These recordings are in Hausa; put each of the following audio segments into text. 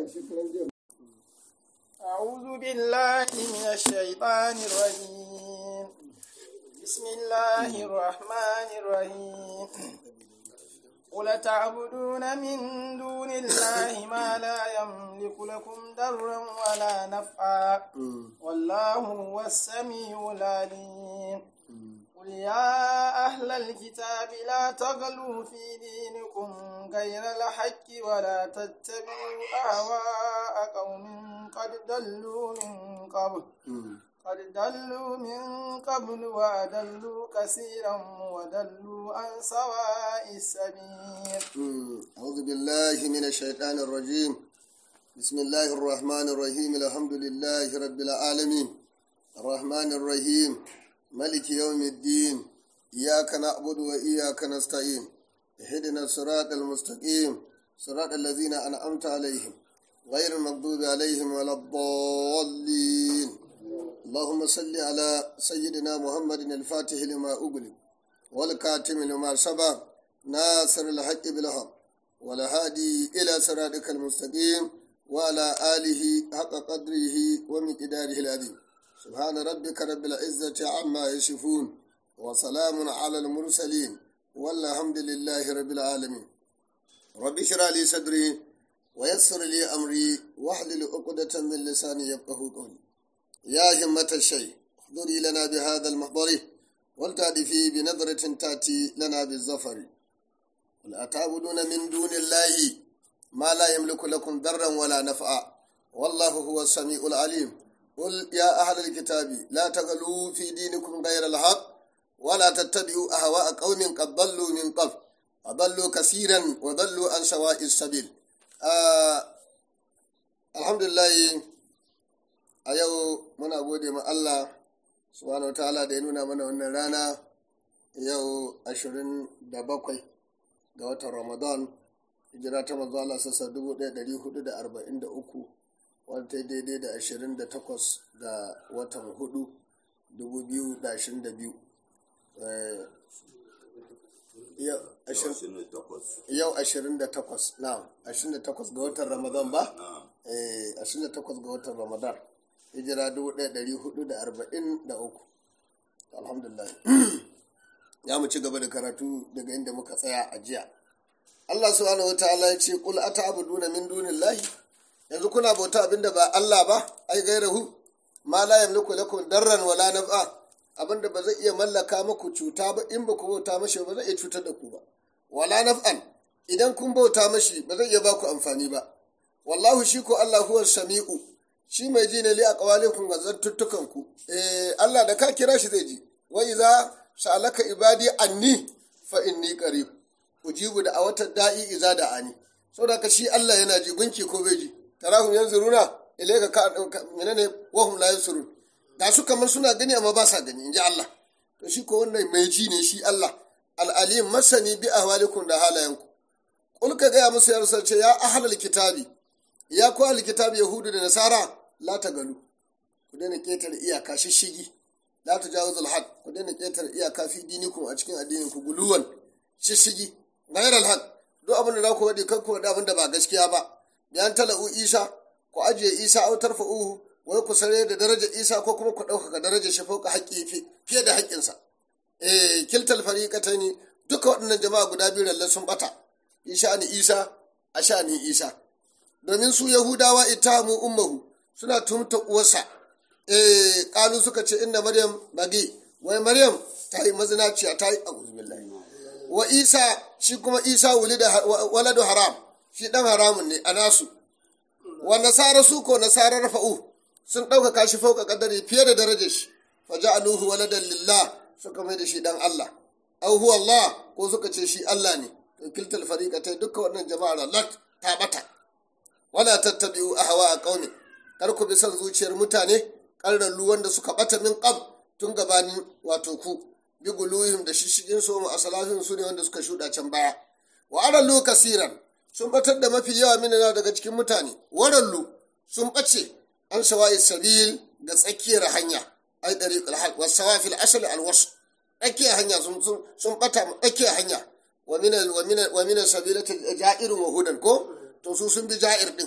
أعوذ بالله من الشيطان الرجيم بسم الله الرحمن الرحيم قل تعبدون من دون الله ما لا يملك لكم ضرا ولا نفعا والله هو السميع العليم قل يا أهل الكتاب لا تغلوا في دينكم غير الحق ولا تتبعوا أهواء قوم قد ضلوا من قبل قد ضلوا من قبل وأضلوا كثيرا وضلوا عن سواء السبيل أعوذ بالله من الشيطان الرجيم بسم الله الرحمن الرحيم الحمد لله رب العالمين الرحمن الرحيم ملك يوم الدين إياك نعبد وإياك نستعين اهدنا الصراط المستقيم صراط الذين أنعمت عليهم غير المغضوب عليهم ولا الضالين اللهم صل على سيدنا محمد الفاتح لما أغلق والكاتم لما سبق ناصر الحق بالحق والهادي إلى صراطك المستقيم وعلى آله حق قدره ومقداره العظيم سبحان ربك رب العزة عما يصفون وسلام على المرسلين والحمد لله رب العالمين رب اشرح لي صدري ويسر لي أمري واحلل عقدة من لساني يفقه قولي يا همة الشيء احضري لنا بهذا المحضر ولتأتي بنظرة تأتي لنا بالظفر قل أتعبدون من دون الله ما لا يملك لكم ضرا ولا نفعا والله هو السميع العليم قل يا أهل الكتاب لا تغلوا في دينكم غير الحق ولا تتبعوا أهواء قوم قد ضلوا من قبل أضلوا كثيرا وضلوا عن سواء السبيل آه الحمد لله a yau muna gode ma Allah subhanahu wa ta'ala da ya nuna mana wannan rana yau 27 ga watan Ramadan hijira ta manzo Allah sassa 1443 wata daidai da 28 ga watan 4 2022 yau 28 na 28 ga watan Ramadan ba? 28 ga watan Ramadan hijira 1443 alhamdulillah ya mu ci gaba da karatu daga inda muka tsaya a jiya Allah subhanahu wa ta'ala ya ce qul ata'buduna min dunillahi yanzu kuna bauta abinda ba Allah ba ai gairahu ma la yamliku lakum darran wala naf'a abinda ba zai iya mallaka muku cuta ba in ba ku bauta mashi ba zai iya cutar da ku ba wala naf'an idan kun bauta mashi ba zai iya ba ku amfani ba wallahu shi ko Allah huwa sami'u shi mai ji ne li a ƙawalikun ga zantuttukanku eh Allah da ka kira shi zai ji wa iza sa'alaka ibadi anni fa inni qarib ujibu da awata da'i iza da ani saboda ka shi Allah yana ji gunki ko bai ji tarahum yanzuruna ilayka ka menene wa hum la yansurun da su kamar suna gani amma ba sa gani inji Allah to shi ko wannan mai ji ne shi Allah al-alim masani bi ahwalikum da halayenku kul ka ga musu yarsa ce ya ahlul kitabi ya ku alkitab yahudu da nasara la ta galu ku daina ƙetare iyaka shishigi la ta jawo zulhad ku daina ƙetare iyaka fi dinikum a cikin addinin ku guluwan shishigi gairar alhad duk abin da za ku waɗi kan ku waɗi abin da ba gaskiya ba bayan tala'u isa ku ajiye isa au tarfa'uhu wai ku sare da daraja isa ko kuma ku ɗaukaka darajar shi fauka haƙƙi fiye da haƙƙinsa eh kiltal fariqataini duka waɗannan jama'a guda biyu lalle sun bata in sha'ani isa a sha'ani isa domin su yahudawa itamu ummahu suna tumta uwarsa eh kalu suka ce inda maryam bagi wai maryam ta yi mazinaciya ta yi billahi wa isa shi kuma isa wulida waladu haram shi dan haramun ne a nasu wa nasara su ko nasara rafa'u sun ɗaukaka shi fauka kadari fiye da darajar shi fa ja'aluhu waladan lillah suka mai da shi dan Allah au huwa Allah ko suka ce shi Allah ne to kiltal fariqatai dukkan wannan jama'ar lat ta bata wala tattabi'u ahwa qaumi kar ku bi son zuciyar mutane ƙarrallu wanda suka bata min qab tun gabanin wato ku bi guluhim da shishigin su a salafin su ne wanda suka shuɗa can baya wa arallu kasiran sun batar da mafi yawa minana daga cikin mutane warallu sun bace an shawa'i sabil ga tsakiyar hanya ai dariqul haq wa sawafil asl al wasl tsakiyar hanya sun sun bata tsakiyar hanya wa min wa min wa min sabilatil ja'ir wa hudan ko to su sun bi ja'ir din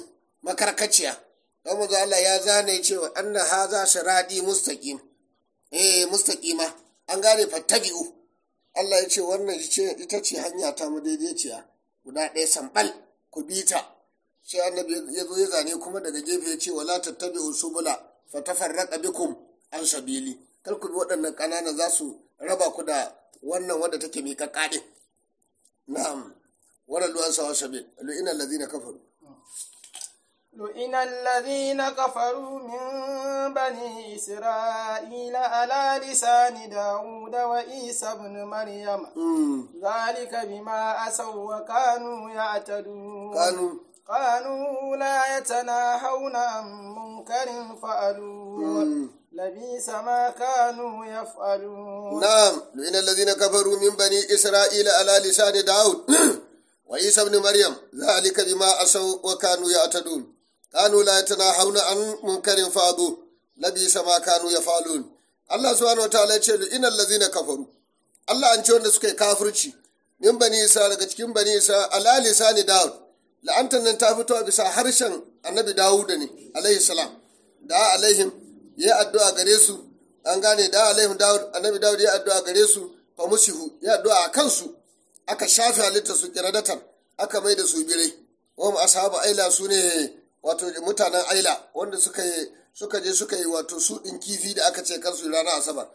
makarkaciya don manzo Allah ya zane cewa anna haza siradi mustaqim eh mustaqima an gane fattabi'u Allah ya ce wannan ita ce hanya ta mu daidaiciya guda ɗaya sambal ku bi ta sai annabi ya zo ya zane kuma daga gefe ya ce wala tattabi'u subula fatafarraqa bikum an sabili kar ku bi waɗannan ƙanana za su raba ku da wannan wanda take miƙaƙƙa ɗin na'am wala lu'an sawa sabil lu'ina allazina kafaru لئن الذين كفروا من بني إسرائيل على لسان داود وعيسى بن مريم ذلك بما أسوا وكانوا يعتدون كانوا كانوا لا يتناهون عن منكر فعلوه لبيس ما كانوا يفعلون نعم لئن الذين كفروا من بني إسرائيل على لسان داود وعيسى بن مريم ذلك بما أسوا وكانوا يعتدون كانوا لا يتناهون عن منكر فعلوه لبيس ما كانوا يفعلون Allah subhanahu wataala ya ce ina allazina kafaru Allah an ce wanda suka yi kafirci min bani isa daga cikin bani isa ala lisani daud la'antan nan ta fito bisa harshen annabi dawud ne alaihi salam da alaihim ya addu'a gare su an gane da alaihim daud annabi dawud ya addu'a gare su fa musihu ya addu'a a kansu aka shafe halitta su kiradatan aka mai da su birai wa mu ashabu aila su ne wato mutanen aila wanda suka yi suka je suka yi wato su ɗin kifi da aka ce kansu ranar asabar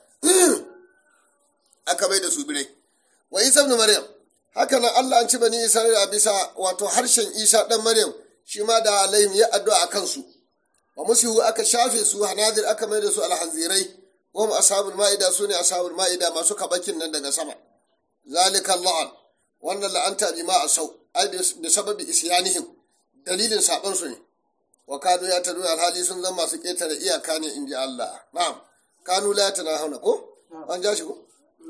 aka mai da su birai wa isa ibn maryam haka nan allah an ci bani isra'ila bisa wato harshen isa dan maryam shi ma da alaihim ya addu'a a kansu wa musihu aka shafe su hanadir aka mai da su alhanzirai wa mu ashabul ma'ida su ne ashabul ma'ida masu kabakin nan daga sama zalika la'an wannan la'anta bi ma asau ai da sababi isyanihim dalilin saban su ne wa kanu ya tanu alhali sun zama masu ketare iyaka ne inji Allah na'am kanu la hauna ko an ja shi ko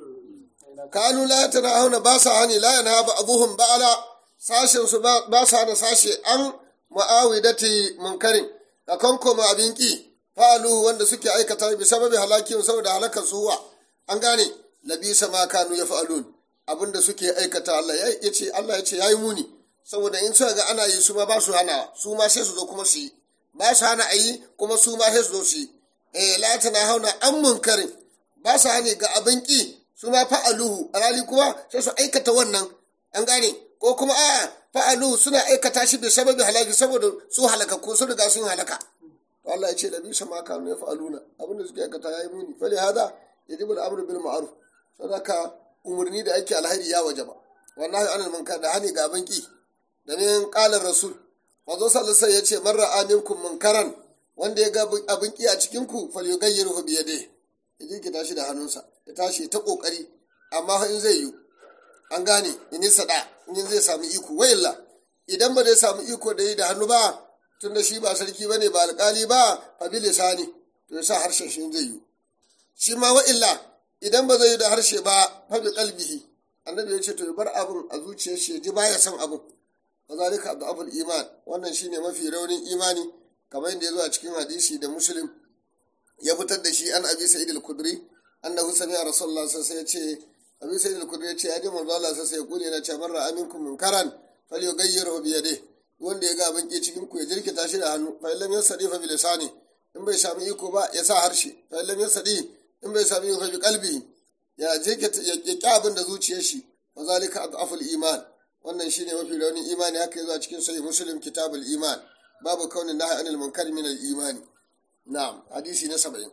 kanu la hauna ba sa hani la yana ba'dhum ba'ala sashen su ba sa da sashe an mu'awidati munkarin da kankoma abin ki fa'alu wanda suke aikata bi sababi halakin saboda halakar suwa an gane labisa ma kanu ya fa'alun abinda suke aikata Allah ya ce Allah ya ce yayi muni saboda in suka ga ana yi su ma ba su hana su ma sai su zo kuma su yi ba su hana a yi kuma su ma sai su zo su yi eh la tana hauna an munkarin ba su hani ga abin ki su ma fa'aluhu alali kuma sai su aikata wannan an gane ko kuma a fa'aluhu suna aikata shi da sababi halaki saboda su halaka ko su riga sun halaka to Allah ya ce da bisa ma kanu ya fa'aluna abinda suke aikata yayi muni fali hada yajibu al-amru bil ma'ruf sadaka umurni da ake alheri ya wajaba wallahi anil munkar da hani ga abin ki domin ƙalar rasul wanzo sallallahu ya ce marra aminkum munkaran wanda ya ga abin ki a cikin ku fal yughayyiruhu bi yadihi ya ki tashi da hannunsa ya tashi ta kokari amma in zai yi an gane in sada in zai samu iko wayilla idan ba zai samu iko da yi da hannu ba tunda shi ba sarki bane ba alƙali ba fa bi lisani to ya sa harshen shi zai yi shi ma wa'illa idan ba zai yi da harshe ba fa bi qalbihi annabi ya ce to ya bar abin a zuciyar shi ya ji baya son abin wazalika abul iman wannan shine mafi raunin imani kamar yadda ya zo a cikin hadisi da muslim ya fitar da shi an abi sa'id al-kudri annahu sami'a rasulullah sallallahu alaihi wasallam ya ce abi sa'id al-kudri ya ce ya ji manzo Allah sai ya kule na ce marra aminkum munkaran falyughayyirhu bi yadihi wanda ya ga abin ke cikin ku ya jirkita shi da hannu fa illam yasadi fa bi lisani in bai sami iko ba ya sa harshe fa illam yasadi in bai sami iko bi qalbi ya jirkita ya ki abin da zuciyar shi wazalika adaful iman wannan shine mafi raunin imani haka yazo a cikin sahih muslim kitabul iman babu kaunin nahi anil munkar min al imani na'am hadisi na 70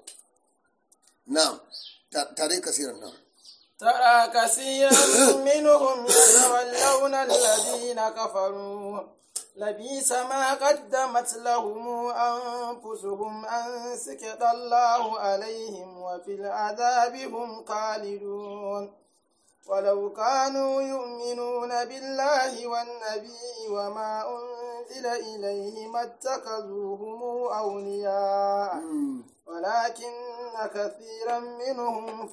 na'am tare kasiran na'am ترى كثيرا منهم يتولون الذين كفروا لبيس ما قدمت لهم أنفسهم أن سكت الله عليهم وفي العذاب هم خالدون ولو كانوا يؤمنون بالله والنبي وما أنزل إليه ما اتخذوهم أولياء ولكن كثيرا منهم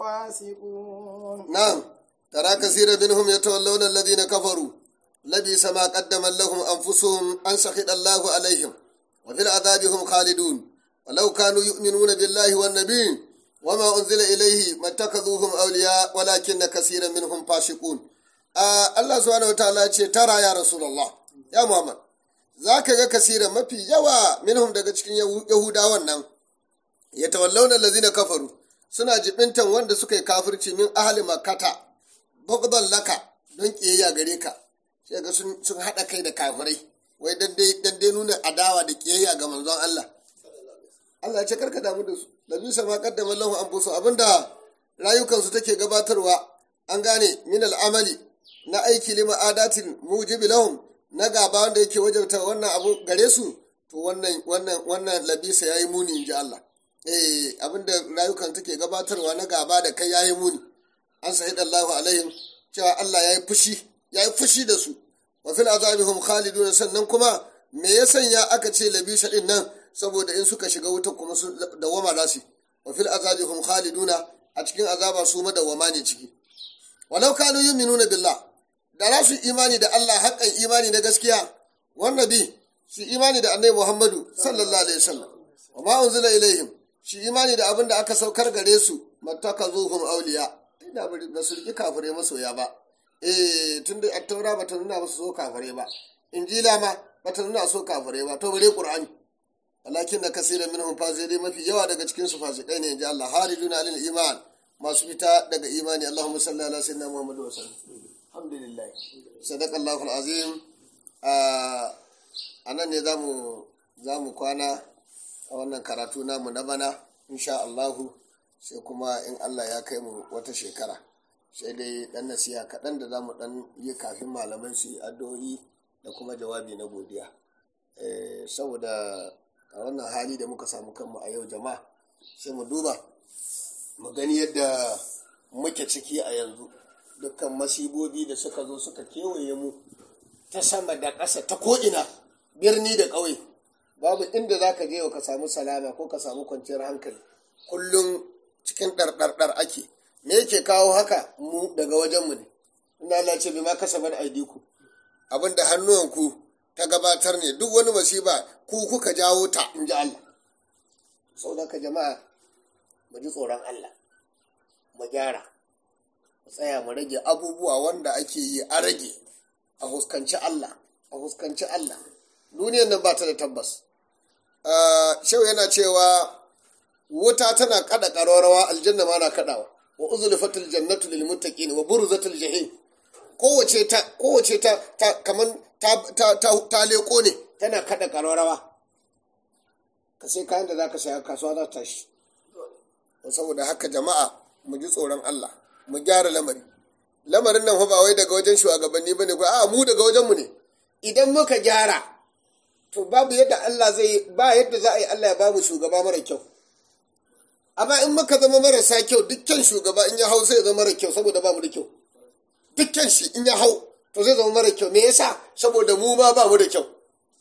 فاسقون نعم ترى كثيرا منهم يتولون الذين كفروا لبئس ما قدم لهم أنفسهم أن سخط الله عليهم وفي العذاب هم خالدون ولو كانوا يؤمنون بالله والنبي وما أنزل إليه ما اتخذوهم أولياء ولكن كثيرا منهم فاسقون آه الله سبحانه وتعالى ترى يا رسول الله يا محمد za ka ga kasira mafi yawa minhum daga cikin yahudawan nan ya tawallauna lazina kafaru suna jibintan wanda suka yi kafirci min ahli makata bugdan laka don kiyayya gare ka sai ga sun haɗa kai da kafirai wai dan dai nuna adawa da kiyayya ga manzon Allah Allah ya ce karka damu da su labisa ma qaddama lahu anfusu abinda rayukansu take gabatarwa an gane min al'amali na aiki lima adatin mujibi lahum na gaba wanda yake wajabta wannan abu gare su to wannan wannan wannan labisa yayi muni inji Allah eh abinda rayukan take gabatarwa na gaba da kai yayi muni an sahid Allahu alaihim cewa Allah yayi fushi yayi fushi da su wa fil azabihum khalidun sannan kuma me ya sanya aka ce labisa din nan saboda in suka shiga wuta kuma su dawama za su wa fil azabihum khaliduna a cikin azaba su madawama ne ciki walau kanu yu'minuna billah da za su imani da Allah haƙƙan imani na gaskiya wannan bi su imani da annabi Muhammadu sallallahu alaihi wasallam wa ma unzila ilaihim shi imani da abin da aka saukar gare su mattakazuhum awliya ina bari ba su riki kafire masoya ba eh tunda at-taura bata nuna musu so kafire ba injila ma bata nuna so kafire ba to bare qur'ani walakin na kasiran minhum fasiqai mafi yawa daga cikin su fasikai ne inji Allah hariduna alil iman masu fita daga imani Allahumma salli ala sayyidina Muhammad wa sallam alhamdulillah sadaqallahu alazim a nan ne zamu zamu kwana a wannan karatu namu na bana insha Allahu sai kuma in Allah ya kai mu wata shekara sai dai dan nasiha kaɗan da zamu dan yi kafin malaman su yi addu'o'i da kuma jawabi na godiya saboda a wannan hali da muka samu kanmu a yau jama'a sai mu duba mu gani yadda muke ciki a yanzu dukkan masibobi da suka zo suka kewaye mu ta sama da ƙasa ta ko'ina birni da ƙauye babu inda za ka je ka samu salama ko ka samu kwanciyar hankali kullum cikin ɗarɗarɗar ake me yake kawo haka mu daga wajenmu ne ina Allah ce bai ma kasabar aidiku abinda hannuwanku ta gabatar ne duk wani masiba ku kuka jawo ta in ji Allah sau da ka jama'a mu ji tsoron Allah mu gyara mu tsaya mu rage abubuwa wanda ake yi a rage a huskanci Allah a huskanci Allah duniyar nan ba ta da tabbas shau yana cewa wuta tana kada ƙararrawa aljanna ma na kadawa wa uzlifatul jannatu lil muttaqin wa burzatul jahim kowace ta kowace ta ta kaman ta ta ta, ta leko ne tana kada ƙararrawa ka sai kayan da zaka saya kasuwa za ta tashi saboda haka jama'a mu ji tsoron Allah mu gyara lamari lamarin nan ba wai daga wajen shugabanni bane ko a mu daga wajen mu ne idan muka gyara to babu yadda Allah zai ba yadda za a yi Allah ya bamu shugaba mara kyau amma in muka zama marasa kyau dukkan shugaba in ya hau zai zama mara kyau saboda bamu da kyau dukkan shi in ya hau to zai zama mara kyau me yasa saboda mu ma ba mu da kyau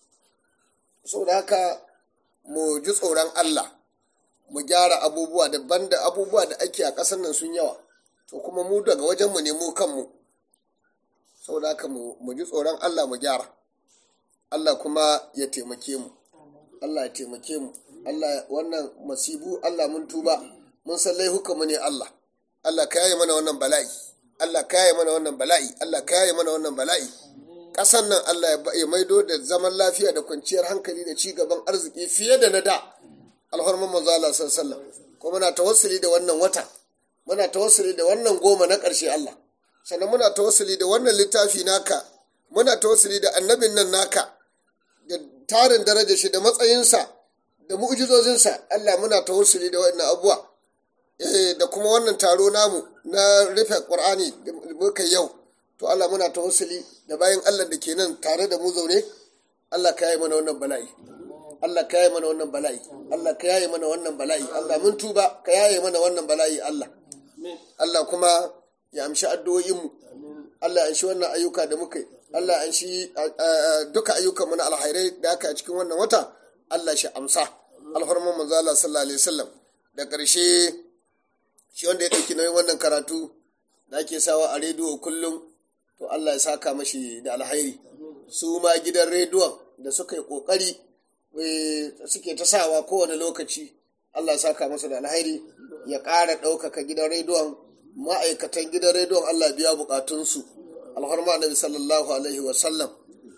saboda haka mu ji tsoron Allah mu gyara abubuwa daban da abubuwa da ake a ƙasar nan sun yawa to kuma mu daga wajenmu ne mu kanmu saboda haka mu ji tsoron Allah mu gyara Allah kuma ya taimake mu Allah ya taimake mu Allah wannan masibu Allah mun tuba mun san laihukanmu ne Allah Allah ka yaye mana wannan bala'i Allah ka yaye mana wannan bala'i Allah ka yaye mana wannan bala'i ƙasan nan Allah ya maido da zaman lafiya da kwanciyar hankali da ci gaban arziki fiye da na da alhorman manzo Allah sallallahu alaihi ko muna tawassuli da wannan wata muna tawassuli da wannan goma na ƙarshe Allah sannan muna tawassuli da wannan littafi naka muna tawassuli da annabin nan naka da tarin darajar shi da matsayinsa da mu'jizozinsa Allah muna tawassuli da wannan abuwa eh da kuma wannan taro namu na rufe Qur'ani da muka yau to Allah muna tawassuli da bayan Allah da ke nan tare da mu zaune Allah ka yi mana wannan bala'i Allah ka yaye mana wannan bala'i Allah ka yaye mana wannan bala'i Allah mun tuba ka yaye mana wannan bala'i Allah Allah kuma ya amshi addu'o'inmu Allah ya amshi wannan ayyuka da muka yi Allah ya amshi duka ayyukan mu na alhairai da aka a cikin wannan wata Allah shi amsa alhurman manzo Allah sallallahu alaihi wasallam da ƙarshe shi wanda ya ɗauki nauyin wannan karatu da ake sawa a rediyo kullum to Allah ya saka mashi da alhairi su ma gidan rediyon da suka yi ƙoƙari suke ta sawa kowane lokaci Allah saka masa da alhairi ya ƙara ɗaukaka gidan rediyon ma'aikatan gidan rediyon Allah biya buƙatunsu alharma annabi sallallahu alaihi wasallam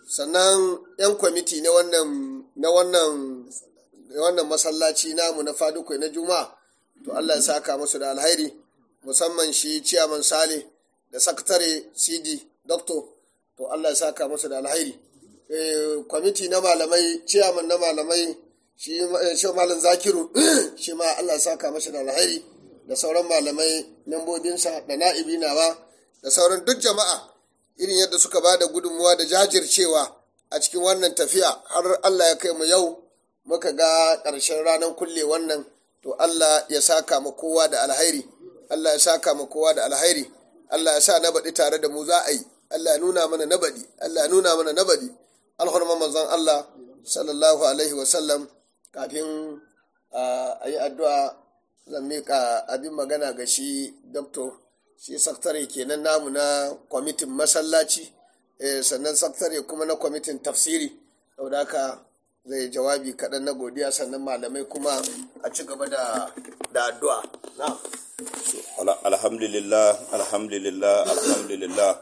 sannan 'yan kwamiti na wannan na wannan wannan masallaci namu na fadukwai na juma'a to allah ya saka musu da alhairi musamman shi ciyaman sale da sakatare cd doctor to allah ya saka musu da alhairi kwamiti na malamai ciyaman na malamai shi malam zakiru shi ma allah ya saka masa da alhairi da sauran malamai membobinsa da na'ibi nawa da sauran duk jama'a irin yadda suka ba da gudunmuwa da jajircewa a cikin wannan tafiya har allah ya kai mu yau muka ga ƙarshen ranar kulle wannan to allah ya saka ma kowa da alhairi allah ya saka ma kowa da alhairi allah ya sa na baɗi tare da mu za a yi allah ya nuna mana na baɗi allah ya nuna mana na baɗi alhurman manzon allah sallallahu alaihi wasallam kafin a yi addu'a zan miƙa abin magana ga shi doktor shi saktare kenan namu na kwamitin masallaci sannan saktare kuma na kwamitin tafsiri saboda haka zai jawabi kaɗan na godiya sannan malamai kuma a ci gaba da addu'a alhamdulillah alhamdulillah alhamdulillah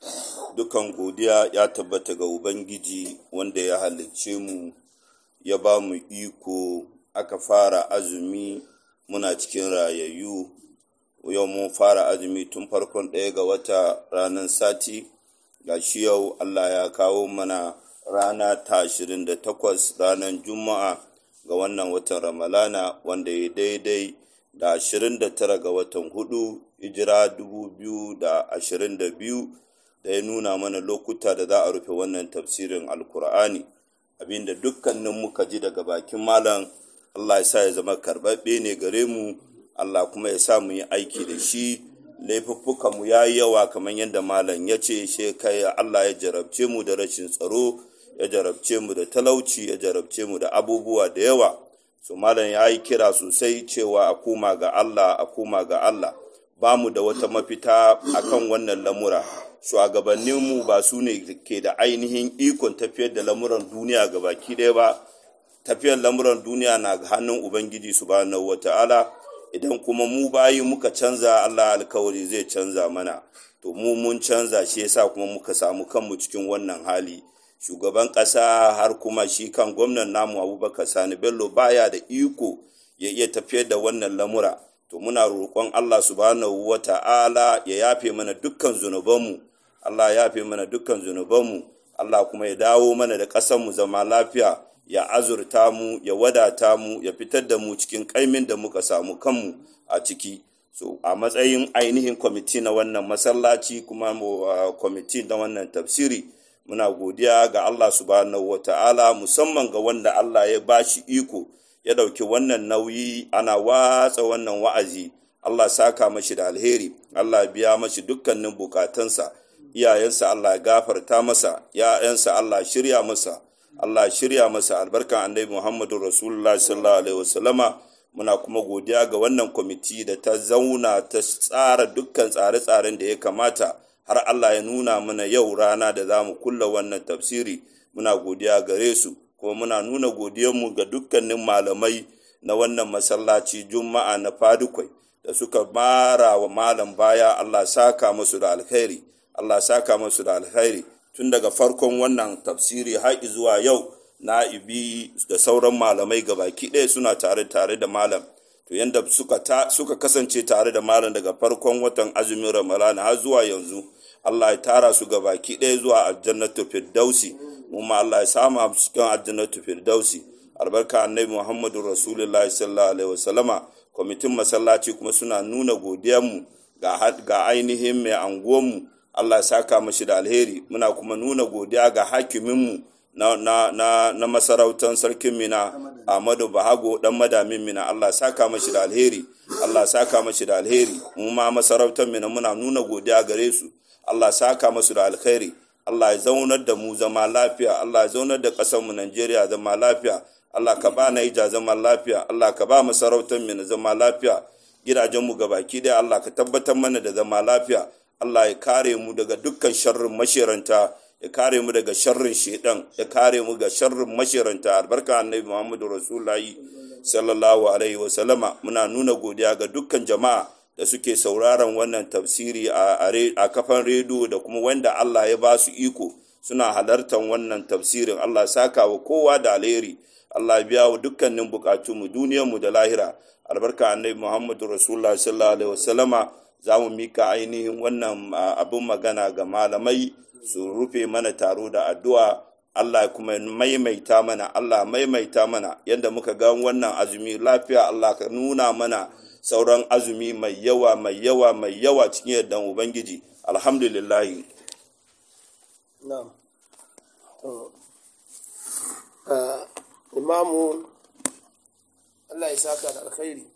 dukan godiya ya tabbata ga ubangiji wanda ya halicce mu ya ba mu iko aka fara azumi muna cikin rayayyu yau mun fara azumi tun farkon ɗaya ga wata ranar sati ga shi yau allah ya kawo mana rana ta ashirin da takwas ranar juma'a ga wannan watan ramalana wanda ya daidai da ashirin da tara ga watan hudu hijira dubu biyu da ashirin da biyu da ya nuna mana lokuta da za a rufe wannan tafsirin alkur'ani abinda dukkanin muka ji daga bakin malam allah ya sa ya zama karɓaɓɓe ne gare mu allah kuma ya sa mu yi aiki da shi laifuffukanmu ya yi yawa kamar yadda malam ya ce she kai allah ya jarabce mu da rashin tsaro ya jarabce mu da talauci ya jarabce mu da abubuwa da yawa so malam ya yi kira sosai cewa a koma ga allah a koma ga allah ba mu da wata mafita akan wannan lamura shugabanninmu ba su ne ke da ainihin ikon tafiyar da lamuran duniya ga baki ɗaya ba tafiyar lamuran duniya na hannun ubangiji subhanahu wata'ala idan kuma mu bayi muka canza allah alkawari zai canza mana to mu mun canza shi yasa kuma muka samu kanmu cikin wannan hali shugaban ƙasa har kuma shi kan gwamnan namu abubakar sani bello baya da iko ya iya tafiyar da wannan lamura to muna roƙon allah subhanahu wata'ala ya yafe mana dukkan zunubanmu allah ya yafe mana dukkan zunubanmu allah kuma ya dawo mana da ƙasarmu zama lafiya ya azurta mu ya wadata mu ya fitar da mu cikin kaimin da muka samu kanmu a ciki so a matsayin ainihin kwamiti na wannan masallaci kuma uh, kwamiti na wannan tafsiri muna godiya ga Allah subhanahu wata'ala musamman ga wanda Allah ya bashi iko ya dauki wannan nauyi ana watsa wannan wa'azi Allah saka mashi da alheri Allah biya mashi dukkanin bukatansa iyayensa Allah gafarta masa ya'yansa Allah shirya masa Allah shirya masa albarkan annabi Muhammadu Rasulullah sallallahu alaihi wasallama muna kuma godiya ga wannan kwamiti da ta zauna ta tsara dukkan tsare-tsaren da ya kamata har Allah ya nuna mana yau rana da za mu kulla wannan tafsiri muna godiya gare su kuma muna nuna godiyanmu ga dukkanin malamai na wannan masallaci juma'a na fadukwai da suka mara wa malam baya Allah saka musu da alkhairi Allah saka musu da alkhairi tun daga farkon wannan tafsiri har zuwa yau na'ibi da sauran malamai gabaki ɗaya suna tare tare da malam to yanda suka ta, suka kasance tare da malam daga farkon watan azumin ramadana har zuwa yanzu Allah ya tara su gabaki ɗaya zuwa aljannatu firdausi mu ma Allah ya sama cikin aljannatu firdausi albarka annabi Muhammadu Rasulullahi sallallahu alaihi wasallama kwamitin masallaci kuma suna nuna godiyanmu ga, ga ainihin mai anguwanmu Allah ya saka mashi da alheri muna kuma nuna godiya ga hakiminmu na, na, na, na masarautar sarkin mina Ahmadu Bahago dan madamin mina Allah saka mashi da alheri Allah saka mashi da alheri mu ma masarautar mina muna nuna godiya gare su Allah saka masu da alheri Allah ya zaunar da mu zama lafiya Allah ya zaunar da ƙasar mu Najeriya zama lafiya Allah ka ba Naija zama lafiya Allah ka ba masarautar mina zama lafiya gidajen mu gabaki daya Allah ka tabbatar mana da zama lafiya Allah ya kare mu daga dukkan sharrin mashiranta ya kare mu daga sharrin shedan ya kare mu ga sharrin mashiranta albarka annabi Muhammadu Rasulullahi sallallahu alaihi wa sallama muna nuna godiya ga dukkan jama'a da suke sauraron wannan tafsiri a, a kafan rediyo da kuma wanda Allah ya ba su iko suna halartar wannan tafsirin Allah saka wa kowa da alheri Allah biya wa dukkanin bukatunmu duniyarmu da lahira albarka annabi Muhammadu Rasulullah sallallahu alaihi wasallama za mu mika ainihin wannan abin magana ga malamai su rufe mana taro da addu'a Allah kuma maimaita mana Allah maimaita mana yadda muka ga wannan azumi lafiya Allah ka nuna mana sauran azumi mai yawa mai yawa mai yawa cikin yardan ubangiji alhamdulillah na'am imamu Allah ya saka da alkhairi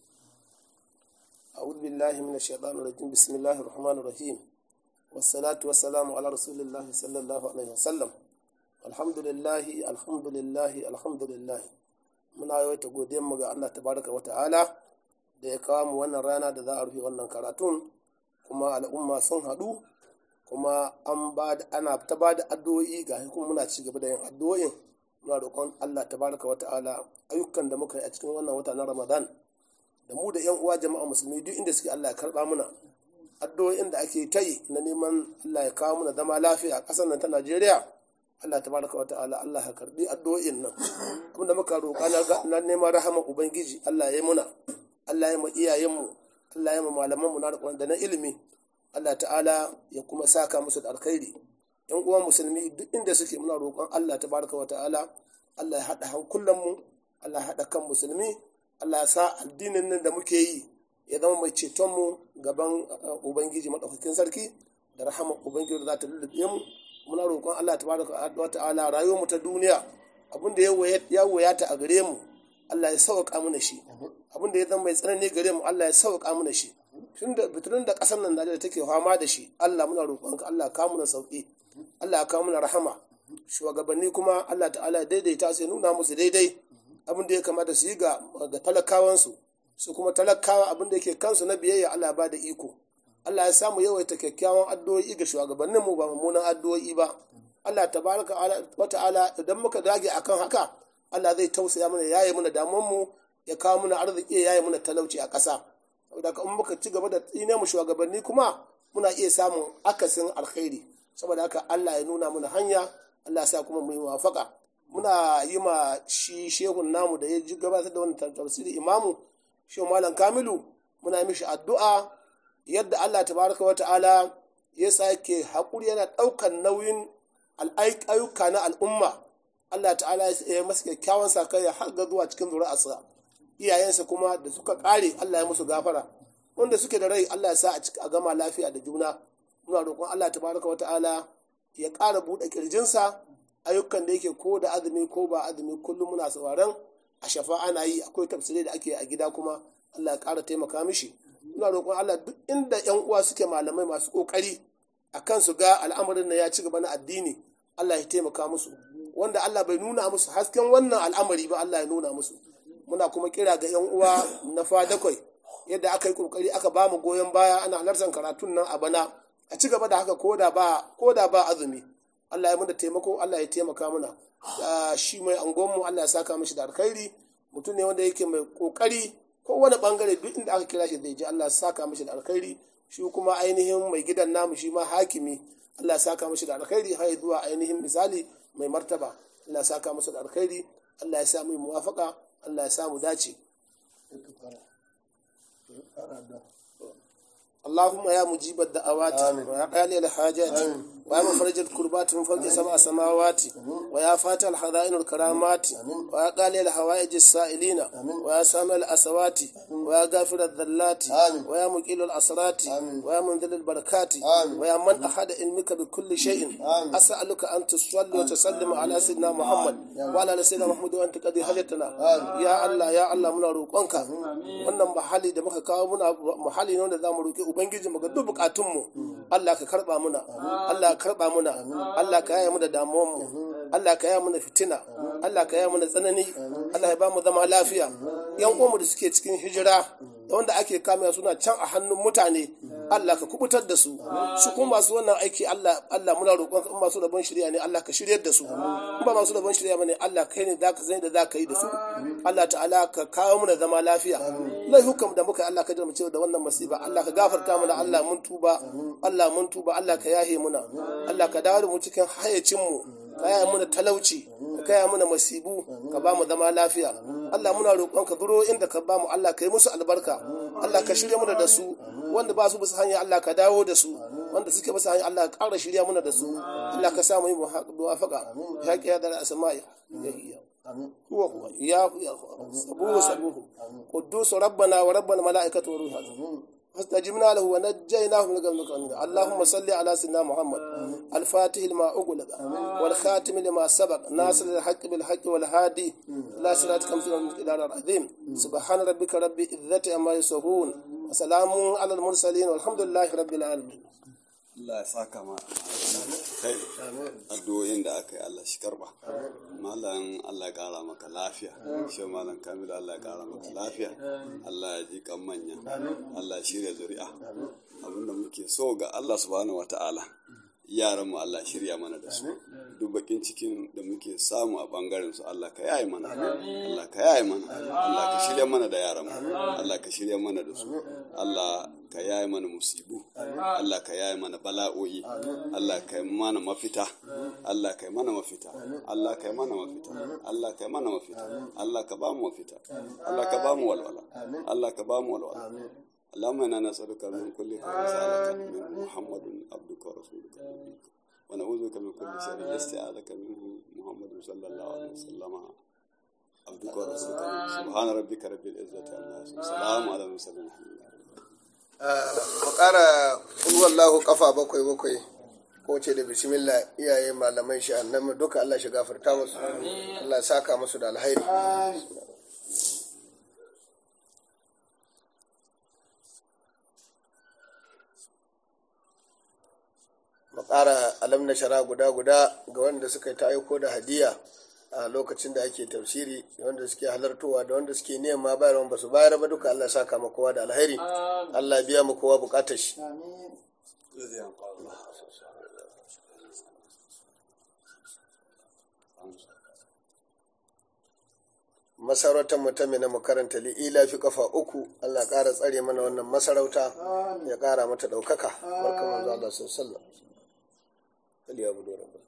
أعوذ بالله من الشيطان الرجيم بسم الله الرحمن الرحيم والصلاة والسلام على رسول الله صلى الله عليه وسلم الحمد لله الحمد لله الحمد لله muna yawaita godiyar mu ga Allah tabaraka wa ta'ala da ya kawo mu wannan rana da za a rufe wannan karatun kuma al'umma sun haɗu kuma an ba da ana ta ba da addu'o'i ga kuma muna ci gaba da yin addu'o'in muna roƙon Allah tabaraka wa ta'ala ayyukan da muka yi a cikin wannan wata na Ramadan da mu da 'yan uwa jama'a musulmi duk inda suke Allah ya karba muna addu'o'in da ake ta yi na neman Allah ya kawo muna zama lafiya a ƙasar nan ta Najeriya Allah tabaraka wa ta'ala Allah ya karbi addu'o'in nan abinda muka roƙa na neman rahama ubangiji Allah ya yi muna Allah ya yi mu iyayen mu Allah ya yi mu malaman mu na da na ilimi Allah ta'ala ya kuma saka musu da alkhairi yan uwa musulmi duk inda suke muna roƙon Allah tabaraka wa ta'ala Allah ya haɗa hankulan mu Allah ya haɗa kan musulmi Allah ya sa addinin nan da muke yi ya zama mai cetonmu gaban Ubangiji maɗaukakin sarki da rahama Ubangiji da za ta lullube mu muna roƙon Allah tabaraka wa ta'ala rayuwar mu ta duniya abin da ya wayata a gare mu Allah ya sauƙa mana shi abin da ya zama mai tsanani gare mu Allah ya sauƙa mana shi tun da biturin da ƙasar nan Najeriya take fama da shi Allah muna roƙon ka Allah ka muna sauƙi Allah ka muna rahama shugabanni kuma Allah ta'ala daidaita su ya nuna musu daidai abin da ya kamata su yi ga talakawansu su kuma talakawa abin da yake kansu na biyayya Allah ba da iko Allah ya samu yawaita kyakkyawan addu'o'i ga shugabannin mu ba mummunan addu'o'i ba Allah tabaraka wa ta'ala idan muka dage akan haka Allah zai tausaya mana yaye mana damuwar mu ya kawo mana arziki ya yaye mana talauci a ƙasa saboda in muka ci gaba da tsine mu shugabanni kuma muna iya samun akasin alkhairi saboda haka Allah ya nuna mana hanya Allah ya sa kuma mu yi wafaka muna yi ma shi shehun namu da ya ji gabatar da wannan tafsiri imamu shi malam kamilu muna yi mishi addu'a yadda Allah tabaraka wa ta'ala ya sake haƙuri yana ɗaukan nauyin ayyuka na al'umma Allah ta'ala ya masa kyakkyawan sakayya har ga zuwa cikin zuri'arsa iyayensa kuma da suka ƙare Allah ya musu gafara wanda suke da rai Allah ya sa a gama lafiya da juna muna roƙon Allah tabaraka wa ta'ala ya ƙara buɗe ƙirjinsa ayyukan da yake ko da azumi ko ba azumi kullum muna sauraron a shafa ana yi akwai tafsirai da ake a gida kuma Allah ya ƙara taimaka mishi muna roƙon Allah duk inda yan uwa suke malamai masu ƙoƙari a kan su ga al'amarin na ya ci gaba na addini Allah ya taimaka musu wanda Allah bai nuna musu hasken wannan al'amari ba Allah ya nuna musu muna kuma kira ga yan uwa na fadakwai yadda aka yi ƙoƙari aka ba mu goyon baya ana halartar karatun nan a bana a ci gaba da haka koda ba koda ba azumi Allah ya muna taimako Allah ya taimaka mana shi mai angonmu Allah ya saka mishi da alkhairi mutum ne wanda yake mai kokari ko wani bangare duk inda aka kira shi zai je Allah ya saka mishi da alkhairi shi kuma ainihin mai gidan namu shi ma hakimi Allah ya saka mishi da alkhairi har zuwa ainihin misali mai martaba Allah ya saka mishi da alkhairi Allah ya sa mu muwafaka Allah ya sa mu dace اللهم يا مجيب الدعوات ويا قالي الحاجات ويا مفرج الكربات من فوق سبع سماوات ويا فاتح الحذائن الكرامات ويا قالي الحوائج السائلين ويا سامع الأسوات ويا غافر الذلات ويا مقيل الأسرات ويا منزل البركات ويا من أحد علمك بكل شيء أسألك أن تصلي وتسلم على سيدنا محمد وعلى سيدنا محمد وأنت قد حاجتنا يا الله يا الله من روقك wannan mahali da muka kawo muna mahali ne wanda za mu roƙi ubangiji mu ga duk bukatunmu Allah ka karba muna Allah ka karba muna Allah ka yaya mu da damuwanmu Allah ka yaya mu da fitina Allah ka yaya mu da tsanani Allah ya ba mu zama lafiya yan uwanmu da suke cikin hijira da wanda ake kame suna can a hannun mutane Allah ka kubutar da su su kuma masu wannan aiki Allah Allah muna roƙon in masu rabon shirya ne Allah ka shiryar da su in ba masu rabon shirya bane Allah kai ne zaka zai da zaka yi da su Allah ta'ala ka kawo mana zama lafiya laifukan da muka Allah ka jira mu da wannan masiba Allah ka gafarta mana Allah mun tuba Allah mun tuba Allah ka yahe muna Allah ka dawo da mu cikin hayacin mu ka yaya muna talauci ka yaya muna masibu ka ba mu zama lafiya Allah muna roƙon ka biro inda ka ba mu Allah ka yi musu albarka Allah ka shirya muna da su wanda ba su bisa hanya Allah ka dawo da su wanda suke bisa hanya Allah ka ƙara shirya muna da su Allah ka sa mu yi muwafaqa ya kiya da asma'i ya iya هو هو يا سبوه سبوه قدوس ربنا ورب الملائكة والروح فاستجبنا له ونجيناه من قبل اللهم صل على سيدنا محمد الفاتح لما أغلق والخاتم لما سبق ناصر الحق بالحق والهادي لا صراط كمثل الى العظيم سبحان ربك رب العزة عما يصفون وسلام على المرسلين والحمد لله رب العالمين Allah ya saka ma kai addu'o'in da aka yi Allah shi karba malam Allah ya kara maka lafiya shi malam Kamilu Allah ya kara maka lafiya Allah ya ji kan manya Allah ya shirya zuri'a abinda muke so ga Allah subhanahu wata'ala yaran mu Allah shirya mana da su duk bakin cikin da muke samu a bangaren su Allah ka yaye mana Allah ka yaye mana Allah ka shirya mana da yaran mu Allah ka shirya mana da su Allah ka yaye mana musibu Allah ka yaye mana bala'o'i Allah ka yi mana mafita Allah ka yi mana mafita Allah ka yi mana mafita Allah ka yi mana mafita Allah ka ba mu mafita Allah ka ba mu walwala Allah ka ba mu walwala اللهم انا نسالك من كل خير سالك من محمد عبدك ورسولك نبيك ونعوذ بك من كل شر استعاذك منه محمد صلى الله عليه وسلم عبدك ورسولك سبحان ربك رب العزه عما يصفون سلام على المرسلين الحمد لله mu ƙara wallahu kafa bakwai bakwai ko ce da bismillah iyaye malamai shi annabi duka Allah shi gafarta musu Allah ya saka musu da alhairi mu ƙara alam na shara guda guda ga wanda suka ta aiko da hadiya a lokacin da ake tafsiri wanda suke halartowa da wanda suke nema bayarwa ba su bayar ba duka Allah ya saka ma kowa da alheri Allah ya biya mu kowa bukatar shi masarautar mu ta mina mu karanta li'ila fi kafa uku Allah ƙara tsare mana wannan masarauta ya ƙara mata ɗaukaka barka manzo Allah sallallahu alaihi wasallam ya budo rabbana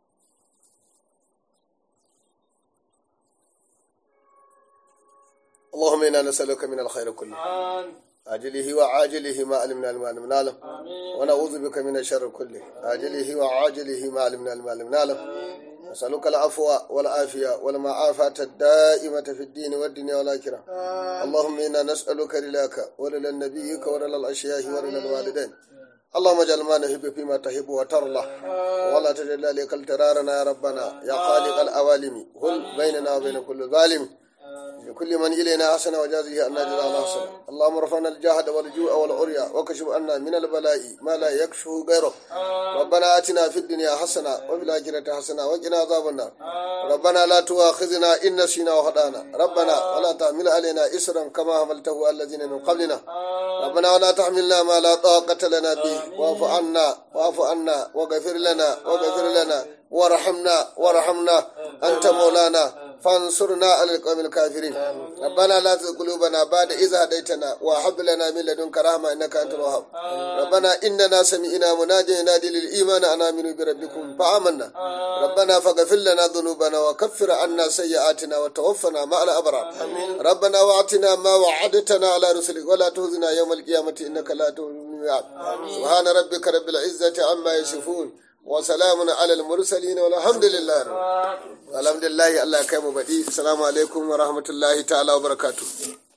اللهم انا نسالك من الخير كله عاجله وعاجله ما علمنا ما لم نعلم ونعوذ بك من الشر كله عاجله وعاجله ما علمنا ما لم نعلم نسألك العفو والعافية والمعافاة الدائمة في الدين والدنيا والآخرة اللهم إنا نسألك رلاك ولل نبيك ولل الأشياء ولل الوالدين اللهم اجعل ما نحب فيما تحب وترضى ولا تجعل ذلك الترارنا يا ربنا يا خالق الأوالم هل بيننا وبين كل ظالم لكل من إلينا حسن وجازه أن جزاء حسن اللهم ارفعنا الجهد والجوع والعريا وكشف عنا من البلاء ما لا يكشفه غيرك ربنا آتنا في الدنيا حسنة وفي الآخرة حسنة وقنا عذاب النار ربنا لا تؤاخذنا إن نسينا وخطأنا ربنا ولا تحمل علينا إسرا كما حملته على الذين من قبلنا ربنا ولا تحملنا ما لا طاقة لنا به واعف عنا واعف عنا واغفر لنا واغفر لنا وارحمنا وارحمنا أنت مولانا فانصرنا على القوم الكافرين ربنا لا تزغ قلوبنا بعد إذ هديتنا وهب لنا من لدنك رحمة إنك أنت الوهاب ربنا إننا سمعنا مناديا ينادي للإيمان أن آمنوا بربكم فآمنا ربنا فاغفر لنا ذنوبنا وكفر عنا سيئاتنا وتوفنا مع الأبرار ربنا واعتنا ما وعدتنا على رسلك ولا تخزنا يوم القيامة إنك لا تخلف الميعاد سبحان ربك رب العزة عما يصفون وسلام على المرسلين والحمد لله رب الحمد لله الله يكرم بدي السلام عليكم ورحمة الله تعالى وبركاته